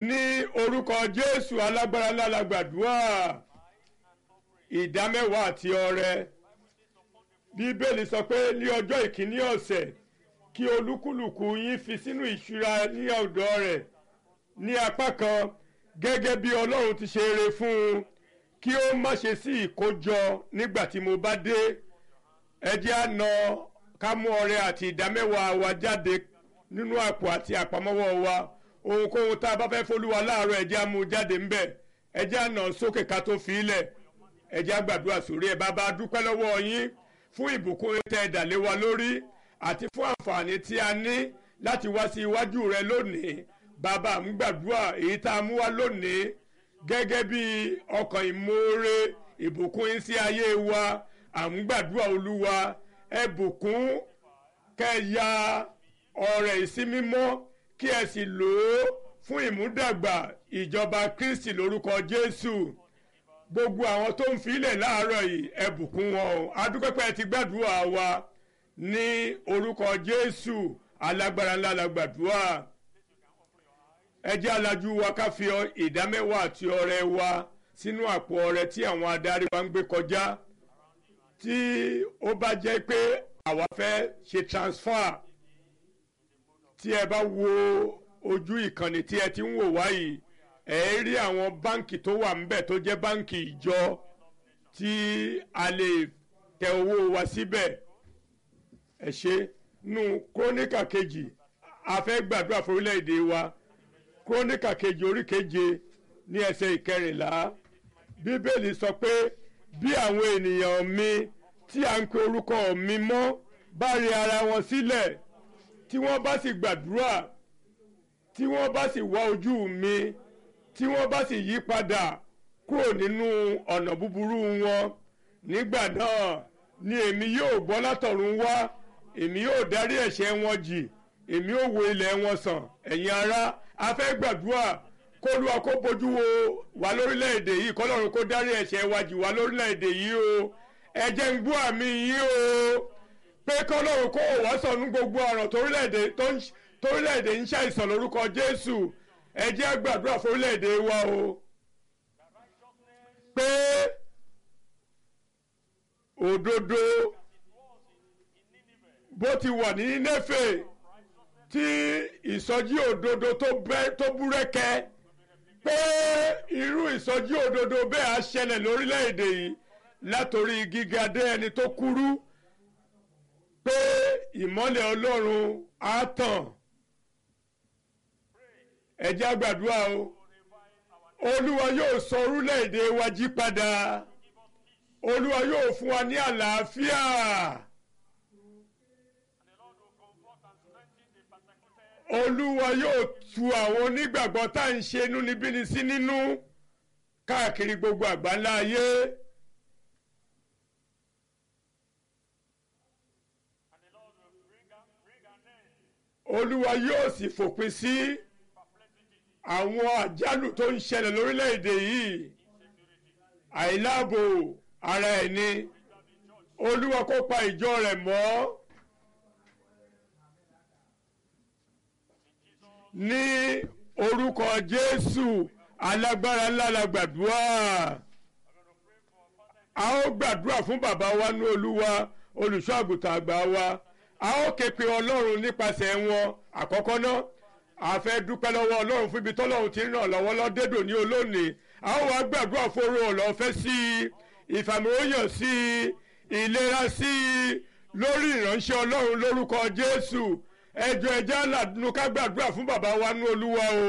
ní orúkọ jésù alágbára ńlá la gbàdúrà ìdámẹ́wàá àti ọrẹ bíbélì sọ pé ní ọjọ́ ìkíní ọ̀sẹ̀ kí olúkúlùkù yín fi sínú ìṣúra ní ọ̀dọ̀ rẹ̀ ní apá kan gẹ́gẹ́ bí ọlọ́run ti ṣe eré fún un kí ó má ṣe sí ìkójọ nígbà tí mo bá dé ẹ jẹ́ á na ká mú ọrẹ àti ìdámẹ́wàá wa jáde nínú àpò àti àpamọ́wọ́ wa ohunkóhun tá a bá fẹ́ fọlúwa láàárọ̀ ẹ jẹ́ á mú jáde ńbẹ̀ ẹ jẹ́ á nà sókè ká tó fi í lẹ̀ ẹ jẹ́ á gbàdúrà sórí ẹ bàbá dúpẹ́ lọ́wọ́ yín fún ìbùkún tẹ́ ẹ dà lé wa lórí àti fún àǹfààní tí a ní láti wá sí iwájú rẹ lónìí bàbá ń gbàdúrà èyí tá a mú wá lónìí gẹ́gẹ́ bí ọkàn ìmoore ìbùkún yín sí ayé wa à ń gbàdúrà olúwa ẹ bùkún kẹ́ ya ọrẹ ìsímímọ́ kí ẹ sì lò ó fún ìmúdàgbà ìjọba kristi lórúkọ jésù gbogbo àwọn tó ń filẹ̀ láàárọ̀ yìí ẹ bùkún wọn o adúpẹ́pẹ́ ti gbàdúrà wa ní orúkọ jésù alágbára ńlá la gbàdúrà ẹ jẹ́ alájú wa ká fi ìdámẹ́wàá àti ọrẹ wa sínú àpò ọrẹ tí àwọn adarí wa ń gbé kọjá tí ó bá jẹ́ pé àwa fẹ́ ṣe transfer tí ẹ bá wo ojú ìkànnì tí ẹ ti ń wò wáyìí ẹ rí àwọn báǹkì tó wà ńbẹ̀ tó jẹ́ báǹkì ìjọ tí a lè tẹ owó wa síbẹ̀ ẹ ṣe nù króníkà kejì a fẹ́ gbàdúrà fún orílẹ̀-èdè wa króníkà kejì orí keje ní ẹsẹ̀ ìkẹrìnlá bíbélì sọ pé bí àwọn ènìyàn mi tí à ń pe orúkọ mi mọ́ bá rí ara wọn sílẹ̀ tí wọ́n bá sì gbàdúrà tí wọ́n bá sì wá ojú mi tí wọ́n bá sì yí padà kúrò nínú ọ̀nà búburú wọn nígbà náà ni èmi yóò gbọ́ látọ̀run wá èmi yóò dárí ẹ̀ṣẹ̀ wọn jì èmi yóò wo ilẹ̀ wọn sàn ẹ̀yin ará a fẹ́ gbàdúrà kólúwa kó bójú wo wá lórílẹ̀‐èdè yìí kọ́lọ́run kó dárí ẹ̀ṣẹ̀ wa jì wá lórílẹ̀‐èdè yìí o ẹ jẹ́ ń gbọ́ àmì yìí o pé kọ́lọ́run kó wá sọ̀nù gbogbo ọ̀rọ̀ torílẹ̀‐èdè torílẹ̀‐èdè ń ṣàìsàn lórúkọ Jésù ẹ jẹ́ gbàdúrà fórílẹ̀‐èdè wa o pé òdodo bó ti wà ní Néfè tí ìsọjí òdodo tó búrẹ́kẹ́ pé irú ìsọjí òdodo bẹ́ẹ̀ á ṣẹlẹ̀ lórílẹ̀‐èdè yìí látòrí gíga dé ẹni tó kúrú pé ìmọ́lẹ̀ Ọlọ́run á tàn ẹ jẹ́ á gbàdúrà o Olúwa yóò sọ orílẹ̀‐èdè wa jí padà Olúwa yóò fún wa ní àlàáfíà. Olúwa yóò tu àwọn onígbàgbọ́ tá à ń ṣe inúnibíni sí nínú káàkiri gbogbo àgbáńlá ayé. Olúwa yóò sì fòpin sí àwọn àjálù tó ń ṣẹlẹ̀ lórílẹ̀‐èdè yìí àìláàbò ara ẹni Olúwa kó pa ìjọ rẹ̀ mọ́. ní orúkọ jésù alágbára ńlá la gbàdúrà a ó gbàdúrà fún bàbá wa ní olúwa olùṣọ́ àgùntàn àgbà wa a ó ké pe ọlọ́run nípasẹ̀ wọn àkọ́kọ́ náà a fẹ́ dúpẹ́ lọ́wọ́ ọlọ́run fún ibi tọ́lọ́run ti ràn lọ́wọ́ lọ́dẹ́dò ní olónìí a ó wá gbàdúrà fóró ọ̀lọ́fẹ́ sí i ìfàmìlóyàn sí i ìlera sí i lórí ìránṣẹ́ ọlọ́run lórúkọ jésù ẹjọ ẹjẹ aládùnú ká gbàdúrà fún bàbá wa ní olúwa o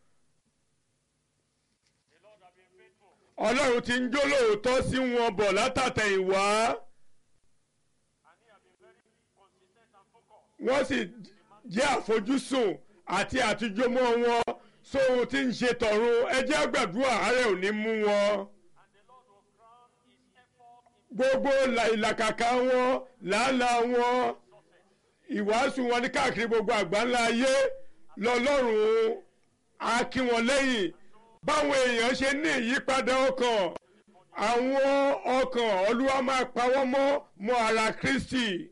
ọlọ́run ti ń jó lóòótọ́ sí wọn bọ̀ látàtẹ̀yìnwá wọ́n sì jẹ́ àfojúsùn àti àtijọ́mọ́ wọn sóhun tí ń ṣe tọ̀run ẹjẹ́ gbàdúrà àárẹ̀ ò ní mú wọn gbogbo ìlàkàkà wọn làálàá wọn ìwàásù wọn ní káàkiri gbogbo àgbáńlá ayé lọ́lọ́run á kí wọn lẹ́yìn báwọn èèyàn ṣe ní ìyípadà ọkàn àwọn ọkàn olúwa máa pa wọ́n mọ́ mọ́ ara Kristi